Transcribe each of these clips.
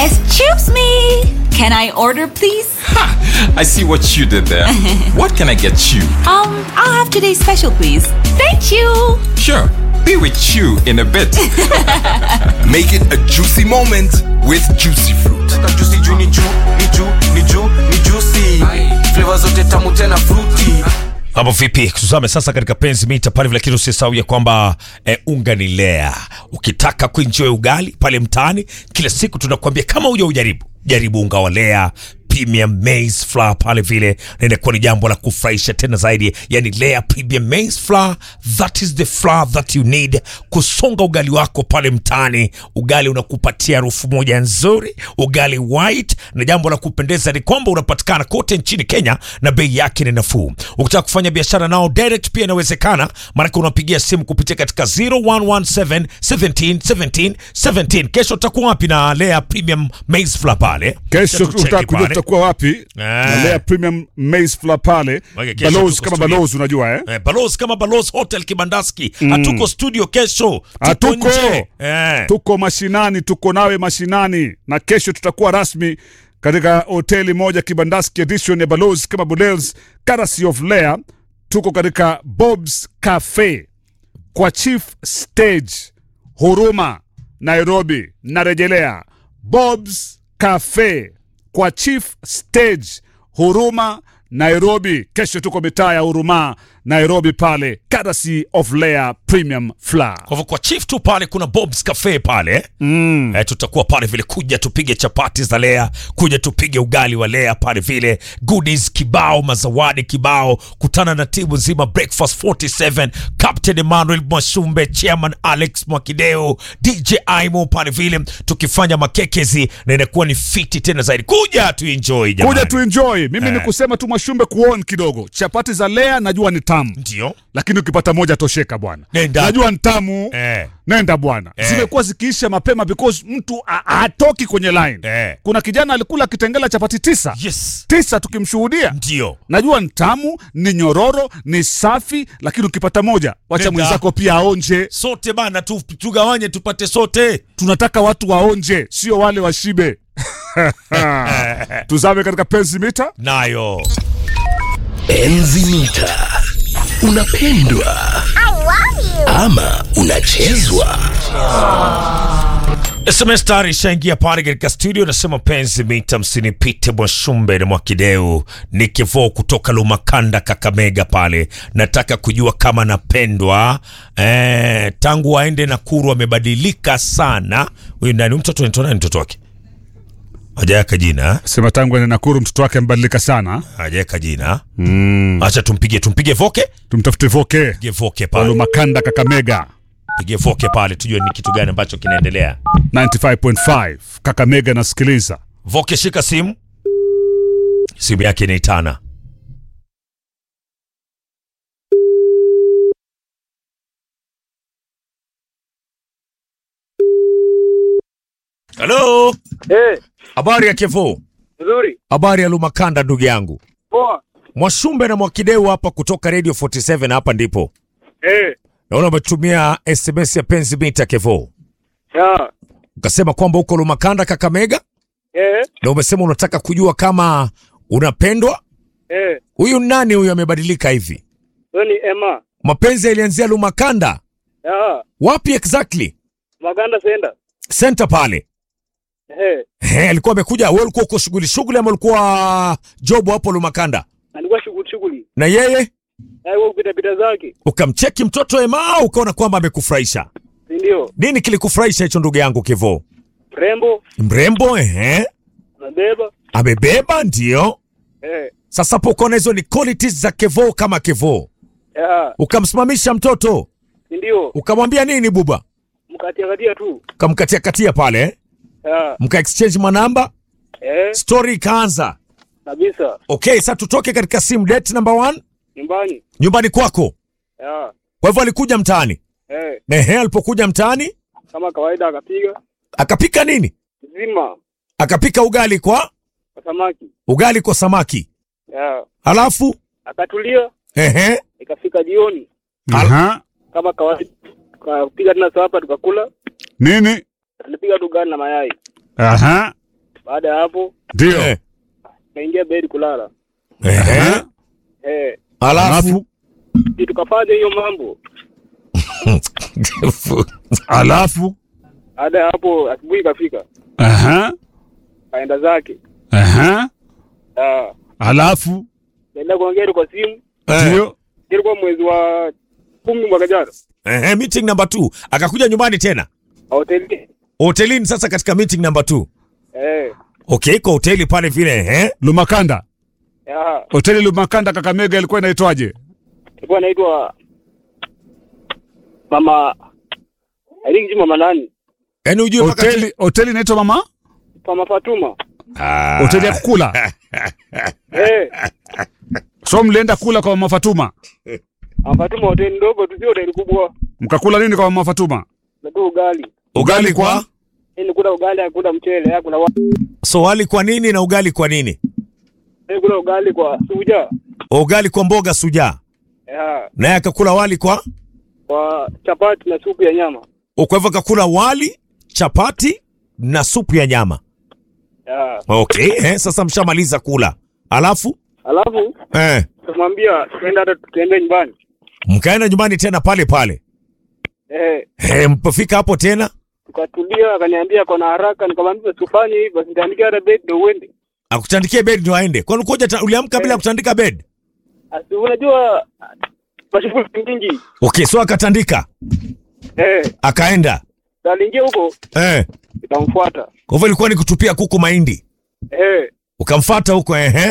Excuse me. Can I order, please? I see what you did there. what can I get you? Um, I'll have today's special, please. Thank you. Sure, be with you in a bit. Make it a juicy moment with juicy fruit. juicy juu ni juu ni juu ni juu ni juicy flavor zote tamu tena fruity Mambo vipi? Tuzame sasa katika penzi mita pale vile, lakini usisahau ya kwamba eh, unga ni lea. Ukitaka kuenjoy ugali pale mtaani kila siku, tunakuambia kama huja ujaribu, jaribu unga wa lea premium maize flour pale vile, na inakuwa ni jambo la kufurahisha tena zaidi. Yani Lea premium maize flour, that is the flour that you need kusonga ugali wako pale mtaani. Ugali unakupatia harufu moja nzuri, ugali white, na jambo la kupendeza ni kwamba unapatikana kote nchini Kenya na bei yake ni nafuu. Ukitaka kufanya biashara nao direct pia inawezekana, maanake unapigia simu kupitia katika 0117 17 17 17. Kesho utakuwa wapi na Lea premium maize flour pale? Kesho Cheki utakuja pale. tutakuwa wapi? Na Lea Premium Maize Flour pale. Wage kesho Balozi tuko kama studio. balozi unajua eh? Eh, Balozi kama Balozi Hotel Kibandaski. Hatuko studio kesho. Tuko Hatuko. nje. Eh. Tuko mashinani, tuko nawe mashinani, na kesho tutakuwa rasmi katika hoteli moja Kibandaski edition ya Balozi kama Balozi, courtesy of Lea. Tuko katika Bob's Cafe kwa Chief Stage Huruma, Nairobi. Narejelea Bob's Cafe kwa Chief Stage Huruma, Nairobi. Kesho tuko mitaa ya Huruma, Nairobi pale, courtesy of Lea Premium Flour. Kwa hivyo kwa chief tu pale kuna Bob's Cafe pale mm. Eh, tutakuwa pale vile, kuja tupige chapati za Lea, kuja tupige ugali wa Lea pale vile, goodies kibao, mazawadi kibao, kutana na timu nzima Breakfast 47, Captain Emmanuel Mwashumbe, Chairman Alex Mwakideo, DJ Aimo pale vile, tukifanya makekezi na inakuwa ni fiti tena zaidi. Kuja tu enjoy jamani. Kuja tu enjoy. Mimi Eh. ni kusema tu Mwashumbe kuon kidogo. Chapati za Lea najua ni tamu, Ndio. lakini ukipata moja tosheka bwana. Nenda. Najua ni tamu. Eh. Nenda bwana. Eh. Zimekuwa zikiisha mapema because mtu ha- hatoki kwenye line. Eh. Kuna kijana alikula kitengela chapati tisa. Yes. Tisa tukimshuhudia. Ndio. Najua ni tamu, ni nyororo, ni safi, lakini ukipata moja, wacha Nenda. mwenzako pia aonje. Sote bana tu, tugawanye tupate sote. Tunataka watu waonje, sio wale washibe. Tuzame katika penzi mita. Nayo. Enzi mita. Unapendwa ama unachezwa? SMS tayari ishaingia pale katika studio, nasema penzi mita, msinipite Mwashumbe na Mwakideu ni kivoo kutoka Lumakanda, Kakamega pale. Nataka kujua kama napendwa eh, tangu aende Nakuru amebadilika sana. Huyu nani mtoto anaitwa nani? Mtoto wake hajaweka jina, Sema tangu ene Nakuru mtoto wake amebadilika sana. hajaweka jina. Acha tumpige, tumpige voke, Tumtafute Voke pige voke pale, Walumakanda Kakamega pige voke pale, tujue ni kitu gani ambacho kinaendelea. 95.5 Kakamega nasikiliza. Voke, shika simu, simu yake inaitana. Halo, Eh, habari ya Kevo, nzuri. habari ya Lumakanda ndugu yangu Poa. Mwashumbe na Mwakideu hapa kutoka Radio 47 hapa ndipo Eh, naona umetumia SMS ya penzi mita Kevo, ya. ukasema kwamba uko Lumakanda Kakamega, Eh, na umesema unataka kujua kama unapendwa. eh. Huyu nani huyu amebadilika hivi? Wewe ni Emma. Mapenzi yalianzia Lumakanda, Ya. wapi exactly? Maganda Senda. Center pale. Eh, He, alikuwa amekuja, wewe ulikuwa uko shughuli shughuli ama ulikuwa job hapo Lumakanda? alikuwa shughuli shughuli. Na yeye Na wewe kupita pita zake. ukamcheki mtoto Ema au ukaona kwamba amekufurahisha? Si ndio? Nini kilikufurahisha hicho ndugu yangu Kevo? Rembo, Mrembo ehe, nabeba. amebeba ndio. Eh, Sasa hapo ukaona hizo ni qualities za Kevo kama Kevo, ya. ukamsimamisha mtoto Si ndio? ukamwambia nini buba, Mkatia katia tu. ukamkatia katia pale eh? Ya. mka exchange manamba, Eh, story ikaanza. kabisa. Okay, sasa tutoke katika sim date number one, Nyumbani. nyumbani kwako. Ya. Kwa hivyo alikuja mtaani. Eh, Ehe, alipokuja mtaani kama kawaida akapiga akapika nini? zima Akapika ugali kwa kwa samaki. ugali kwa samaki, Ya. halafu Akatulia, ehe, ikafika jioni Aha. kama kawaida. Tukapiga tena sapa tukakula. Nini? Tulipiga tu ugali na mayai. Aha. Baada ya hapo ndio Eh. kaingia bed kulala. Ehe. Eh, Alafu alafu si tukafanya hiyo mambo. alafu Baada ya hapo asubuhi ikafika, Aha, kaenda zake. aha, Ah, alafu kaenda kuongea kwa simu. Eh. ndio Ilikuwa mwezi wa kumi mwaka jana. Ehe, meeting number 2 akakuja nyumbani tena Hoteli. hotelini sasa katika meeting number 2 Eh, okay kwa hoteli pale vile eh Lumakanda, ya, hoteli Lumakanda Kakamega ilikuwa inaitwaje? ilikuwa inaitwa Mama Alingi Mama nani? yaani ujue mpaka Hoteli hoteli inaitwa mama, Mama Fatuma. Ah. hoteli ya kukula. Eh, So mlienda kula kwa mama Fatuma, Mama Fatuma hoteli ndogo tu, sio hoteli kubwa. mkakula nini kwa mama Fatuma? Na tu ugali. ugali kwa Yaani kula ugali, hakuna mchele, hakuna wa. so wali kwa nini na ugali kwa nini Yaani kula ugali kwa suja. ugali kwa mboga suja Ya, naye akakula wali kwa kwa chapati na supu ya nyama. kwa hivyo akakula wali chapati na supu ya nyama Ya. okay eh, sasa mshamaliza kula alafu Alafu eh, tumwambia tuende hata tuende nyumbani. mkaenda nyumbani tena pale pale Eh, eh, mpofika hapo tena tukatulia, akaniambia kuna haraka, nikamwambia usifanye hivyo, nitaandikia hata bed ndio uende. akutandikie bed ndio aende kwani ukoja ta- uliamka bila Eh. kutandika bed Asi unajua mashughuli nyingi. okay so akatandika Eh, akaenda aliingia huko eh. nikamfuata. kwa hivyo ilikuwa ni kutupia kuku mahindi Eh, ukamfata huko ehe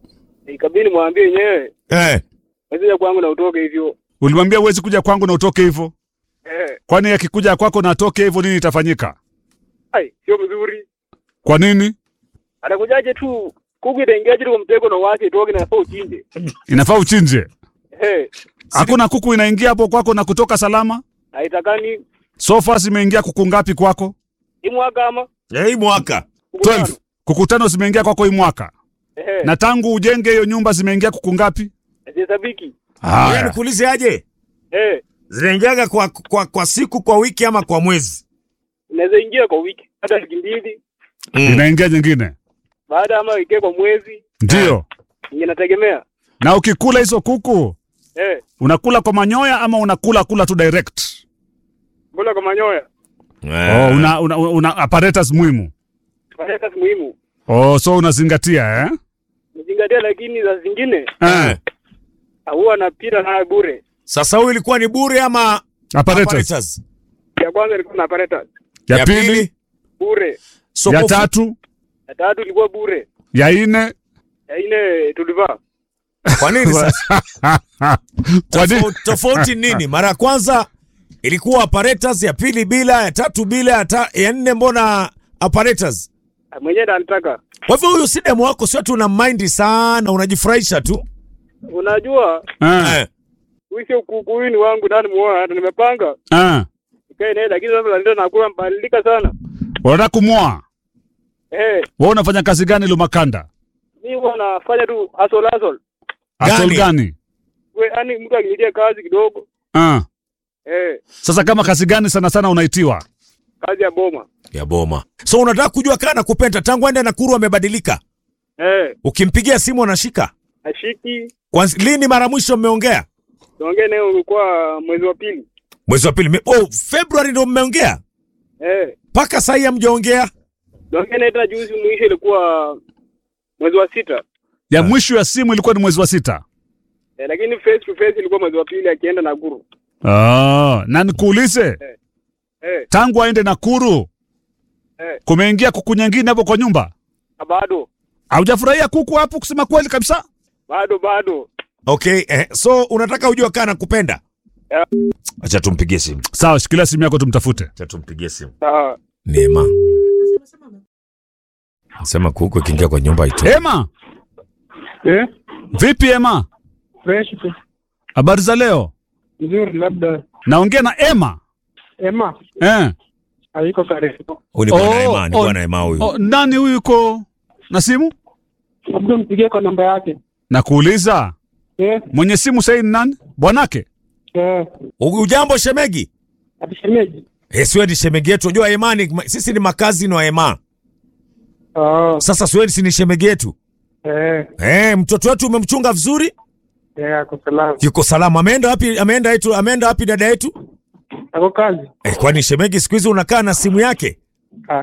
ikabidi mwambie yenyewe eh. wasije kwangu na utoke hivyo. Ulimwambia uwezi kuja kwangu na utoke hivyo, Eh, kwani akikuja kwako na atoke hivyo, nini itafanyika? ai sio mzuri. Kwa nini? Anakujaje tu kuku itaingiaje tu kwa mtego na wache itoke na sio uchinje. Inafaa uchinje. Eh, Hakuna kuku inaingia hapo kwako na kutoka salama. haitakani So far zimeingia kuku ngapi kwako? hii mwaka ama Eh, hii mwaka kuku tano. 12. Kuku tano zimeingia kwako hii mwaka. Eh, Na tangu ujenge hiyo nyumba zimeingia kuku ngapi? zihesabiki. Wewe Haya. nikuulize aje Eh, zinaingiaga kwa, kwa, kwa siku kwa wiki ama kwa mwezi inaweza ingia kwa wiki hata wiki mbili, Inaingia nyingine. baada ama ingie kwa mwezi, Ndio. inategemea. Na ukikula hizo kuku, Eh, unakula kwa manyoya ama unakula kula tu direct? kula kwa manyoya. Oh, una, una, una apparatus muhimu. Fanya kazi muhimu. Oh, so unazingatia eh? Nizingatia, lakini za zingine Eh. huwa napita nayo bure. sasa huyu ilikuwa ni bure ama Apparatus. apparatus? Ya kwanza ilikuwa na apparatus Ya pili, bure, so ya kwa ufu- tatu, ya tatu ilikuwa bure, ya nne. ya nne tulivaa. kwa nini sasa Kwa nini? Tofauti- tofauti nini mara ya kwanza ilikuwa apparatus ya pili bila ya tatu bila ya, ta, ya nne mbona apparatus Mwenyewe ndo anataka. kwa hivyo huyu si demu wako sio tu una mind sana unajifurahisha tu Unajua Eh. eh. huyu sio kuku, huyu ni wangu, nani muoa, hata nimepanga Eh. ikae naye, lakini sasa ndio nakuwa mbadilika sana. Unataka kumwoa? Eh, Wewe unafanya kazi gani Lumakanda? mimi huwa nafanya tu hustle hustle. Asol Gani? gani? We, yani mtu akinitia kazi kidogo Ah. eh, Sasa kama kazi gani sana sana unaitiwa? kazi ya boma ya boma so unataka kujua kaa na kupenda tangu aende Nakuru amebadilika eh, ukimpigia simu anashika ashiki Kwanza, lini mara mwisho mmeongea tuongee naye, ulikuwa mwezi wa pili mwezi wa pili Me- oh, februari ndo mmeongea eh, mpaka sahii hamjaongea tuongee naye tena juzi, mwisho ilikuwa mwezi wa sita Ya mwisho ya simu ilikuwa ni mwezi wa sita. eh, lakini face to face ilikuwa mwezi wa pili akienda Nakuru Ah, na nikuulize eh, tangu aende Nakuru eh, kumeingia kuku nyingine hapo kwa nyumba? na bado Haujafurahia kuku hapo kusema kweli kabisa? bado bado okay eh, so unataka ujua kaa na kupenda Yeah. acha tumpigie simu Sawa, shikilia simu yako tumtafute. acha tumpigie simu sawa. neema sema kuku ikiingia kwa nyumba ito Ema, Eh, vipi Ema? fresh tu Habari za leo? nzuri, labda Naongea na Ema. Emma Eh. haiko karibu, huyu ni bwana Oh, Ema, ni oh, bwana Ema huyu Oh, nani huyu yuko na simu? labda mpigie kwa namba yake Nakuuliza, eh, mwenye simu sasa ni nani? Bwanake? eh, ujambo shemegi atishemeji Eh, siwe ni shemegi yetu unajua Ema ni, sisi ni makazi wa Ema Oh, Sasa Swedi ni shemege yetu. eh, Eh, mtoto wetu umemchunga vizuri? eh, ako salama. Yuko salama. Ameenda wapi? Ameenda yetu, ameenda wapi dada yetu? Ako kazi? Eh, kwani shemegi siku hizi unakaa na simu yake? Ah,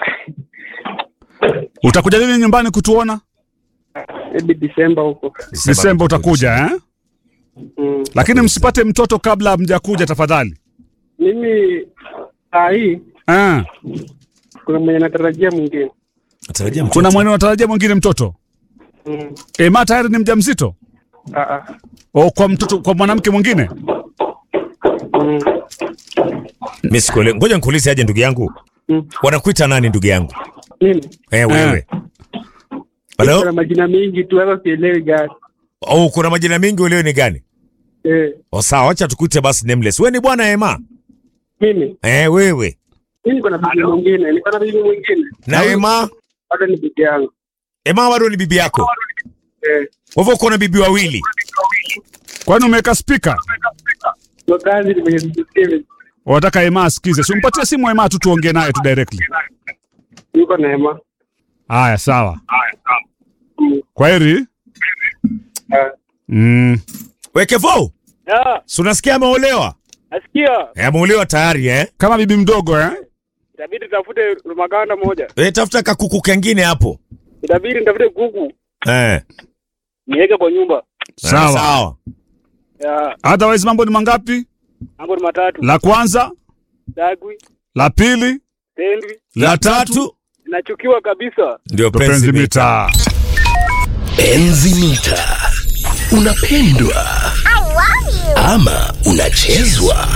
Utakuja lini nyumbani kutuona? maybe Disemba huko. Disemba utakuja eh? Mm. Lakini msipate mtoto kabla hamjakuja tafadhali. Mimi saa hii Ah, kuna mwenye natarajia mwingine. Natarajia mtoto. kuna mwenye unatarajia mwingine mtoto? Mm. Ema tayari ni mjamzito? Ah, ah. O, kwa mtoto kwa mwanamke mwingine? Mm. Mimi sikuelewi. Ngoja nikuulize aje ndugu yangu. Mm. Wanakuita nani ndugu yangu? Mimi Eh, wewe. Hello? kuna majina mengi tu hata sielewi gani. Oh, kuna majina mengi ulio ni gani? Eh, Oh, sawa, acha tukuite basi nameless. Wewe ni bwana Ema? mimi Eh, wewe. mimi niko na bibi mwingine, niko na bibi mwingine. Na Ema? Hata ni bibi yangu. Ema bado ni bibi yako. Eh, Kwa hivyo uko na bibi wawili. Kwani umeweka speaker? kwa kazi ni mwenye sisikivi. Unataka Ema asikize. Si umpatie simu Ema tu tuongee naye tu directly. Yuko neema. Haya, sawa. Mm. Kwaheri. Ah. Mm. Wekevo, Ah, si unasikia ameolewa? nasikia. Eh, ameolewa tayari eh? Kama bibi mdogo eh? Itabidi tafute maganda moja. Eh, tafuta kakuku kengine hapo. Itabidi nitafute kuku Eh. niweke kwa nyumba. Sawa. Sawa. Ya, Otherwise mambo ni mangapi? mambo ni matatu. La kwanza, Dagwi, la pili, tendwi, La tatu nachukiwa kabisa. ndio ndo penzi penzi mita. mita. Enzi mita unapendwa ama unachezwa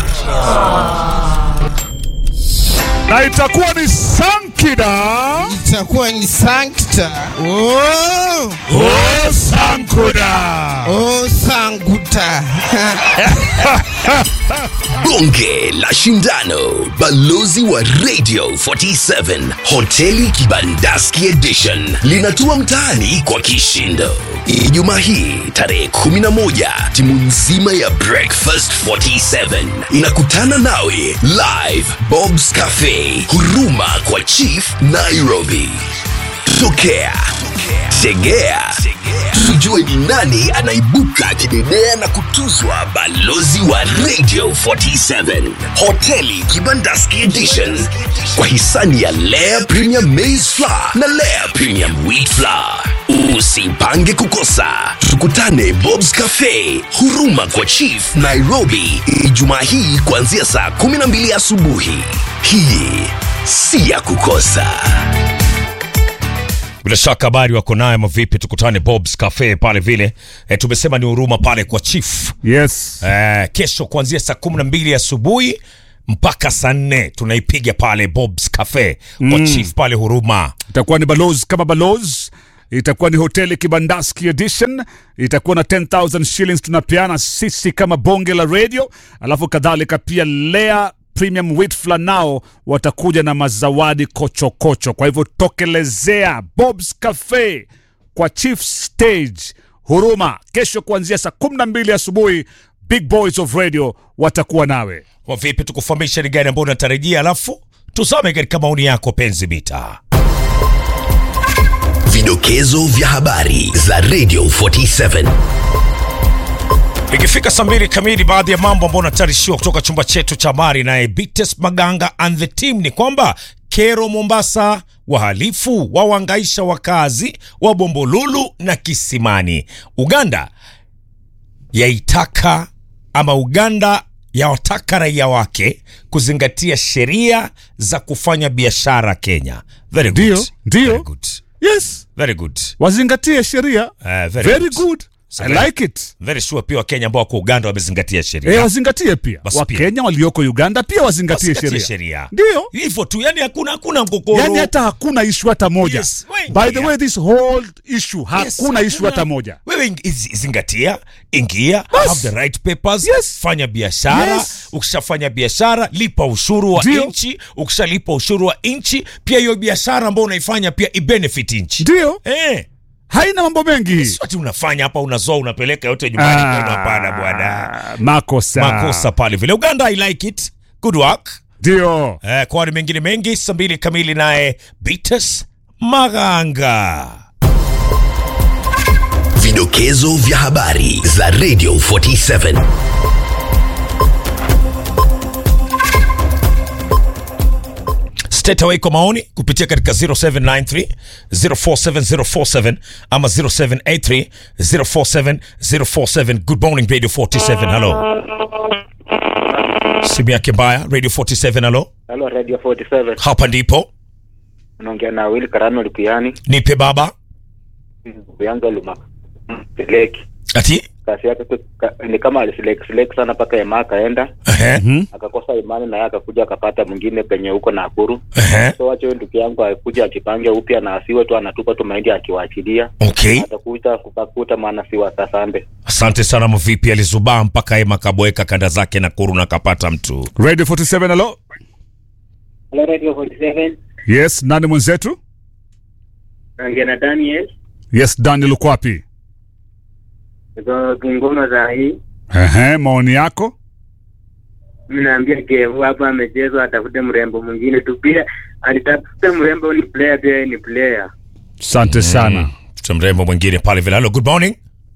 Na itakuwa ni Sankida. itakuwa ni sankta oh, Oh, Sankuda. oh, sanguta bonge la shindano balozi wa radio 47 hoteli kibandaski edition linatua mtaani kwa kishindo ijumaa hii tarehe 11 timu nzima ya breakfast 47 inakutana nawe live bobs cafe huruma kwa chief nairobi tokea tegea tujue ni nani anaibuka kidedea na kutuzwa balozi wa radio 47 hoteli kibandaski edition kwa hisani ya lea premium maize flour na lea premium wheat flour usipange kukosa tukutane bobs cafe huruma kwa chief nairobi ijumaa hii kuanzia saa 12 asubuhi hii si ya kukosa Bila shaka habari wako naye mavipi, tukutane Bob's Cafe pale vile. E, tumesema ni huruma pale kwa chief. Yes. E, kesho kuanzia saa kumi na mbili asubuhi mpaka saa nne tunaipiga pale Bob's Cafe kwa chief pale huruma. Itakuwa ni balozi kama balozi. Itakuwa ni hoteli Kibandaski edition. Itakuwa na 10000 shillings tunapeana sisi kama bonge la radio, alafu kadhalika pia Lea Premium Wheat Flour nao watakuja na mazawadi kochokocho kocho. Kwa hivyo tokelezea Bob's Cafe kwa Chief Stage Huruma kesho kuanzia saa 12 asubuhi. Big Boys of Radio watakuwa nawe. Kwa vipi, tukufahamisha ni gani ambayo unatarajia, alafu tusome katika maoni yako penzi mita. Vidokezo vya habari za Radio 47. Ikifika saa mbili kamili, baadhi ya mambo ambayo unatayarishiwa kutoka chumba chetu cha habari naye Bites Maganga and the team ni kwamba kero Mombasa, wahalifu wawangaisha wakazi wa Bombolulu na Kisimani. Uganda yaitaka ama Uganda yawataka raia wake kuzingatia sheria za kufanya biashara Kenya. Very good. Ndio, ndio. Very good. Yes, Very good. wazingatie sheria. Uh, very, Very good. good. So I very- like it. Very sure pia Wakenya ambao wako Uganda wamezingatia sheria. Eh, wazingatie pia Basi pia. Wakenya walioko Uganda pia wazingatie Wazingatie sheria. sheria. Ndio, hivyo tu yani hakuna hakuna mgogoro yani hata hakuna ishu hata moja. Yes, wengi, By the yeah. way, this whole issue Yes, hakuna ishu hata moja. wewe ing- iz- zingatia ingia Bas. have the right papers Yes. fanya biashara Yes. ukishafanya biashara lipa ushuru wa Ndio. nchi ukishalipa ushuru wa nchi pia hiyo biashara ambayo unaifanya pia ibenefit nchi Ndio, eh haina mambo mengi. sio ati unafanya hapa unazoa unapeleka yote nyumbani Ah, kwenu hapana bwana makosa makosa pale vile uganda i like it good work ndio eh, kwa wale mengine mengi saa mbili kamili naye Beatus Maganga. Vidokezo vya habari za Radio 47. State away kwa maoni kupitia katika 0793 047047 ama 0783 047047. Good morning Radio 47. Hello. Simu yake mbaya Radio 47. Hello. Halo Radio 47. Hapa ndipo Unaongea na Will Karano Lukuyani. nipe baba Ndugu yangu alima seleki. ati Kasi yake tu ka, ni kama aliseleki seleki sana mpaka Ema akaenda ehe akakosa imani na yeye akakuja akapata mwingine penye huko Nakuru. ehe So wacha huyo ndugu yangu akuja ajipange upya na asiwe tu anatupa tu mahindi akiwaachilia. okay. Atakuta kukakuta maana si wa Kasande. Asante sana mvipi, alizubaa mpaka Ema kabweka kanda zake na kuru na kapata mtu. Radio 47 hello. Hello Radio 47. Yes, nani mwenzetu? Naongea na Daniel. Yes, Daniel uko wapi? Niko Kingoma za hii. Ehe, maoni yako? Mimi naambia Kevu hapa amechezwa atafute mrembo mwingine tu pia alitafuta mrembo ni player pia yeye ni player. Asante sana. Tuna mrembo mwingine pale vile. Hello, good morning.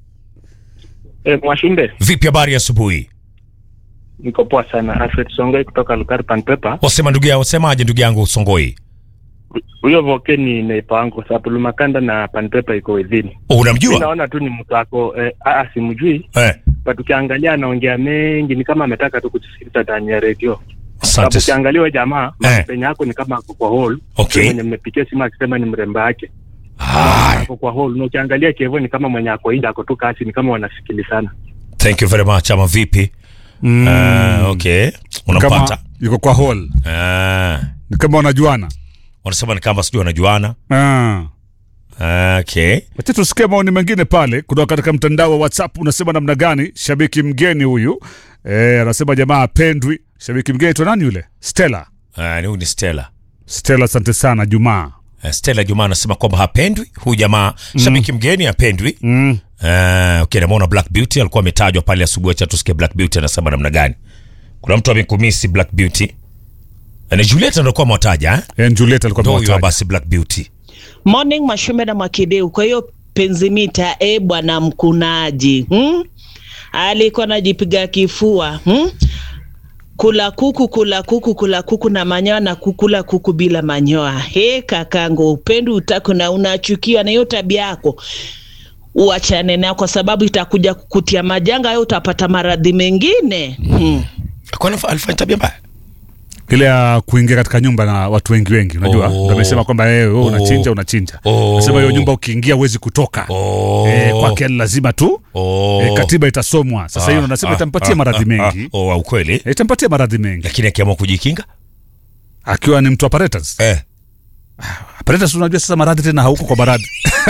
E, Mwashinde, Vipi habari ya asubuhi? niko poa sana. Alfred Songoi kutoka Lukari Panpepa. Wasema ndugu yangu, wasemaje ndugu yangu Songoi? Huyo voke ni neipa wangu kwa sababu Lumakanda na Panpepa iko within. Oh, Mi unamjua? naona tu ni mtu wako eh, ah, simjui Eh, but ukiangalia anaongea mengi ni kama ametaka tu kutusikiliza ndani ya redio. Sababu asante. ukiangalia huyo jamaa Eh. penye yako ni kama ako kwa hall. Okay. Mwenye mmepitia simu akisema ni mrembo yake. Ah, Ako kwa hall. Na ukiangalia Kevo ni kama mwenye ako nje ako tu kasi ni kama wanasikilizana. thank you very much. Ama vipi? Mm. Ah, okay. Unampata? Kama yuko kwa hall. Ah, Ni kama wanajuana. wanasema ni kama sijui wanajuana. Ah. Ah, okay. Wacha tusikie maoni mengine pale kutoka katika mtandao wa WhatsApp. Unasema namna gani? Shabiki mgeni huyu eh, anasema jamaa apendwi. Shabiki mgeni tu nani yule? Stella. Ah, ni huyu ni Stella. Stella, asante sana Jumaa. Uh, Stella Juma anasema kwamba hapendwi huyu jamaa shabiki mgeni hapendwi. Mm. Uh, okay, namuona Black Beauty alikuwa ametajwa pale asubuhi. Acha tusikie Black Beauty anasema namna gani. Kuna mtu amekumisi Black Beauty. Uh, Ni Juliet ndio alikuwa mwataja eh? Eh, Juliet alikuwa Ndio huyo amewataja. basi Black Beauty. Morning Mashume na Mwakideu. Kwa hiyo penzimita, e bwana mkunaji hmm? alikuwa najipiga kifua hmm? kula kuku kula kuku kula kuku na manyoa na kukula kuku bila manyoa. He kakangu, upendi utaku na unachukiwa na hiyo tabia yako uachane nayo, kwa sababu itakuja kukutia majanga, au utapata maradhi mengine hmm. Kwani alifanya tabia mbaya? ile ya kuingia katika nyumba na watu wengi wengi, unajua Oh. ndio amesema kwamba eh, wewe unachinja unachinja. Oh. Anasema hiyo nyumba ukiingia huwezi kutoka. Oh. Eh, kwake ni lazima tu Oh. eh, katiba itasomwa. Sasa hiyo anasema Ah, itampatia ah, maradhi ah, mengi. ah, Oh, ukweli. Eh, Itampatia maradhi mengi Lakini akiamua kujikinga? akiwa ni mtu apparatus. Eh. Apparatus unajua sasa maradhi tena hauko kwa maradhi.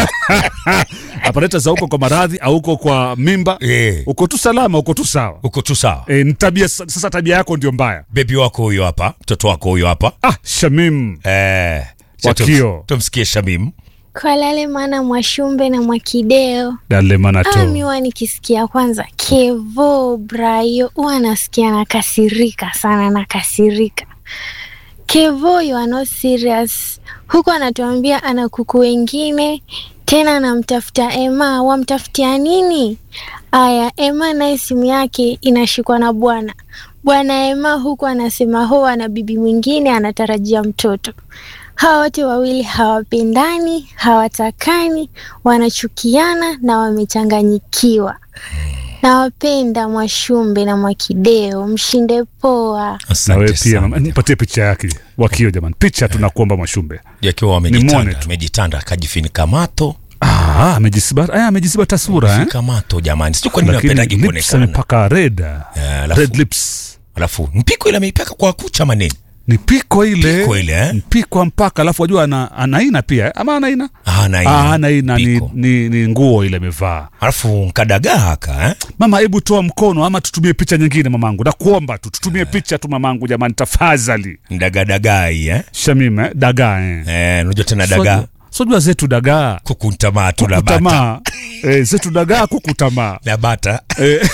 Apparatus hauko kwa maradhi, hauko kwa mimba. Eh. Uko tu salama, uko tu sawa. Uko tu sawa. Eh, ni tabia sasa tabia yako ndio mbaya. Bebi wako huyo hapa, mtoto wako huyo hapa. Ah, Shamim. Eh. Wakio. Tumsikie Shamim. Kwa lale maana Mwashumbe na Mwakideo Dale manato. Ah, mi huwa nikisikia kwanza Kevo Brayo huwa nasikia nakasirika sana, nakasirika. Kevo, you are not serious. Huku anatuambia ana kuku wengine tena anamtafuta Ema, wamtafutia nini? Aya, Ema naye simu yake inashikwa na bwana bwana Ema, huku anasema ho ana bibi mwingine anatarajia mtoto. Hawa wote wawili hawapendani, hawatakani, wanachukiana na wamechanganyikiwa. Nawapenda Mwashumbe na Mwakideo, mshinde poa. Na wewe pia mama, nipatie picha yake wakio jamani, picha tunakuomba Mwashumbe. Yakiwa Nimwone wamejitanda, tu. amejitanda akajifinika mato. Ah, amejisiba ah, amejisiba tasura eh. Fika mato jamani. Sio kwa nini Lakini napendagi lips kuonekana. amepaka red. Eh, alafu- Red lips. Alafu mpiko ile ameipaka kwa kucha manini. Ni piko ile. Piko ile, eh? Mpiko mpaka alafu wajua ana anaina pia eh? ama anaina? Ah, anaina. Ah, anaina ni, Piko. ni, ni nguo ile amevaa. Alafu nkadagaa haka eh? Mama, hebu toa mkono ama tutumie picha nyingine mamangu. Nakuomba tu tutumie picha tu mamangu jamani tafadhali. Ndagadagaa hii eh? Shamim eh? Dagaa eh. Eh, unajua tena dagaa. Sojua- Sojua zetu dagaa. Kukuntamaa tu na bata. Kukutamaa. eh, zetu dagaa kukutamaa. Na bata. Eh.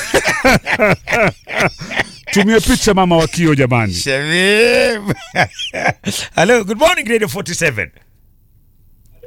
Tumie picha mama wakio jamani. Shamim. Hello, good morning Radio 47.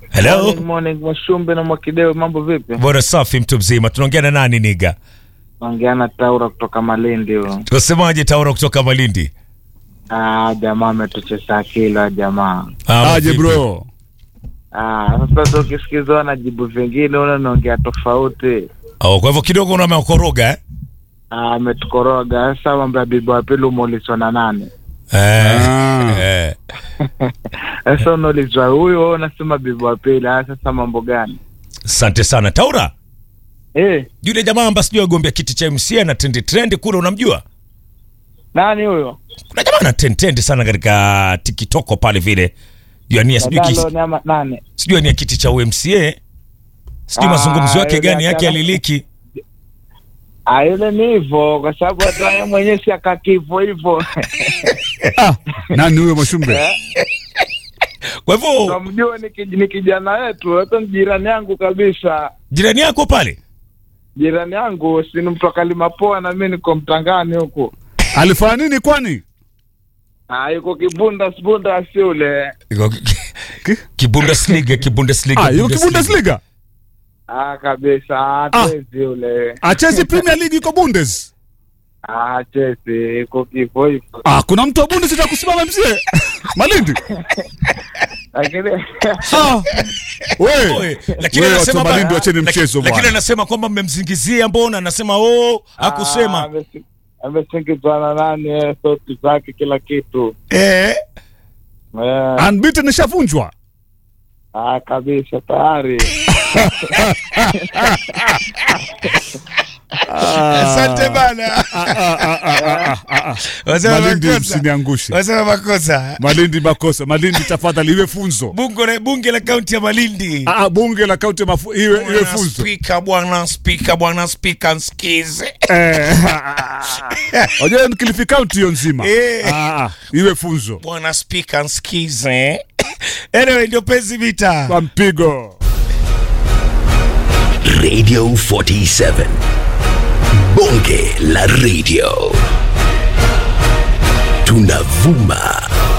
Hello. Morning, morning, Mwashumbe na Mwakideo, mambo vipi? Bora safi, mtu mzima. Tunaongea na nani niga? Naongea na Taura kutoka Malindi huyo. Tunasemaje Taura kutoka Malindi? Ah, jamaa ametucheza akili jamaa. Ah, Aje vipi? bro. Ah, sasa ukisikizwa na jibu vingine una naongea tofauti. Oh, kwa hivyo kidogo una ameokoroga eh? Ah, ametukoroga. Sasa mambo ya bibi wa pili umeulizwa na nani? Eh. eh. Sasa unaulizwa huyo, wewe unasema bibi wa pili. Ah, sasa mambo gani? Asante sana Taura. Eh, Yule jamaa ambaye sijui agombea kiti cha MC na trendi trendi kule unamjua? nani huyo? Kuna jamaa ana trend trend sana katika TikTok pale vile. Jua nia sijui Nadalo kiti, nyama nani? sijui nia kiti cha UMCA. Sijui Ah, mazungumzo yake yule gani yake akana- aliliki. Ah, yule ni hivyo kwa sababu hata yeye mwenyewe si akakivo hivyo. Ah, nani huyo Mwashumbe? Kwa hivyo Namjua ni kij- ni kijana wetu, hata ni jirani yangu kabisa. jirani yako pale Jirani yangu si ni mtu akalimapoa na mimi niko mtangani huku. Alifanya nini kwani? Ah, yuko kibunda sibunda si ule. Iko ki- Kibundesliga, Kibundesliga. Ah, yuko Bundesliga. Ah, kabisa. Ah, Ah. Chelsea ule. Achezi Premier League iko Bundes. Ah, Chelsea iko kifo hivyo. Ah, kuna mtu wa Bundes atakusimama mzee. Malindi. Lakini Ah. Wewe. Oe, lakini Wewe anasema watu wa ba- Malindi wacheni laki- mchezo Lakini bwana. anasema kwamba mmemzingizia mbona anasema oh Ah, hakusema. amesi- Amesingizwa na nani eh, sauti zake kila kitu. Eh. Eh, Unbeaten ishavunjwa. ah, kabisa tayari. Asante bana. Wasema Malindi makosa. msiniangushe. Wasema makosa. Malindi makosa. Malindi tafadhali iwe funzo. Bunge la bunge la kaunti ya Malindi. Ah, ah, bunge la kaunti ya mafu iwe iwe Bwana funzo. Spika, bwana spika, bwana spika nsikize. Eh. Unajua ni Kilifi County hiyo nzima. Eh. Ah, ah, iwe funzo. Bwana spika nsikize. Anyway, ndio penzi vita. Kwa mpigo. Radio 47. Bonge la radio. Tunavuma